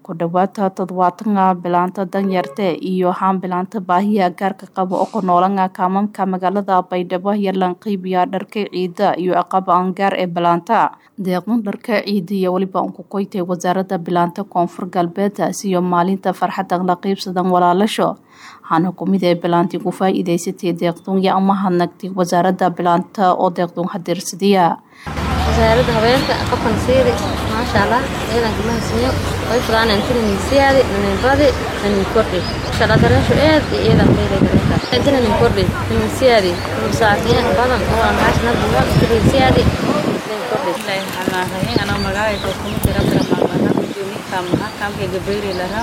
ku dhawaada toddobaatanga bilaanta danyarte iyo haan bilaanta baahiya gaarka qaba oo ku noolanga kaamamka magaalada baydhabo yalan qiibiya dharka ciida iyo aqaba angaar ee bilaanta deeqdan dharka ciida iyo weliba unku koytay wasaarada bilaanta koonfur galbeed siyo maalinta farxadan la qiibsadan walaalasho waxaana kumid ee bilaanti ku faa-iideysatay deeqdun iyo ama hadnagtay wasaarada bilaanta oo deeqdun hadirsadiya wasaaradda haweenka qofkan siiri maasha allah iyadan gabdhaha sinyo way fudaan intina niisiyaadi ninbadi nin kordhi shala dareesho aad iyo iyadan beelay dareesha intina nin kordhi niisiyaadi saakiya badan oo aan haashna buga niisiyaadi nin kordhi ilaahay waxaan rahin anaa magaalada kuma tira tira maamaha kujumi kaamaha kaamka gabeeri lahaa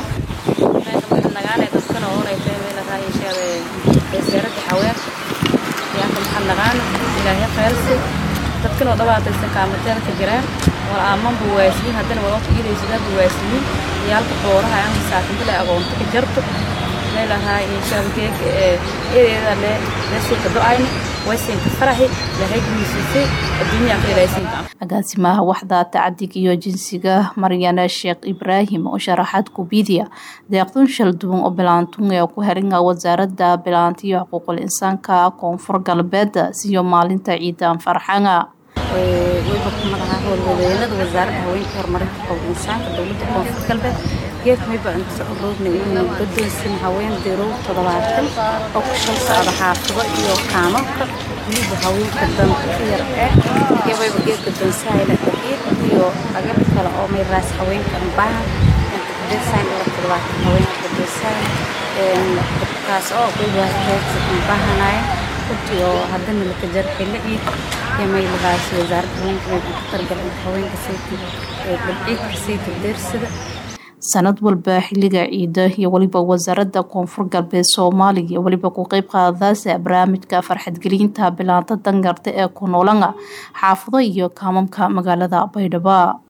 nagaanay dadkana oonay teemay lahaa yeeshaade wasaaradda haweenka yaanka maxaa nagaana ilaahay khayrsi dadkan oo dhawaataysan kaamateeda ka jiraan wal aamanba waasliin haddana walota iidaysadaba waasliin iyo halka booraha aan masaakinta le aqoonta ka jarto meelahaa inshaabkeeg eedeeda le lesinka do-ayna waysinka faraxi lahay guuysisay adduunyaa ka ilaysinka agaasimaha waxda tacadiga iyo jinsiga maryana sheekh ibraahim oo sharaxaad kubidiya deeqdun shal duwan oo bilaantun ee ku heringa wasaarada bilaanta iyo xuquuqul insaanka koonfur galbeed siyo maalinta ciidan farxanga wayba ku magaca howlwadeynada wasaaradda haweenka horumarinta xuquuqul insaanka dowladda koonfur galbeed geedka mayba inta roogna inuu gadoonsin haween dirow toddobaatan oo ku shan socda xaafado iyo kaamamka weliba haweenka danta yar ee iyo wayba geed gadoonsahayla dhaqiiq iyo agab kale oo may raas haweenka baaha gadoonsahayn ila toddobaatan haweenka gadoonsahayn kaas oo wayba heedsa baahanayn runtii oo haddana laka jar xilli ciid iyo maylahaas wasaaradda haweenka mayba ku targalay haweenka sayti dhibciidka sayti deersida sanad walba xiliga ciida iyo weliba wasaarada koonfur galbeed soomaaliya weliba ku qeyb qaadadaasa barnaamijka farxadgelinta bilaanta dangarta ee ku noolanga xaafado iyo kaamamka magaalada baydhabo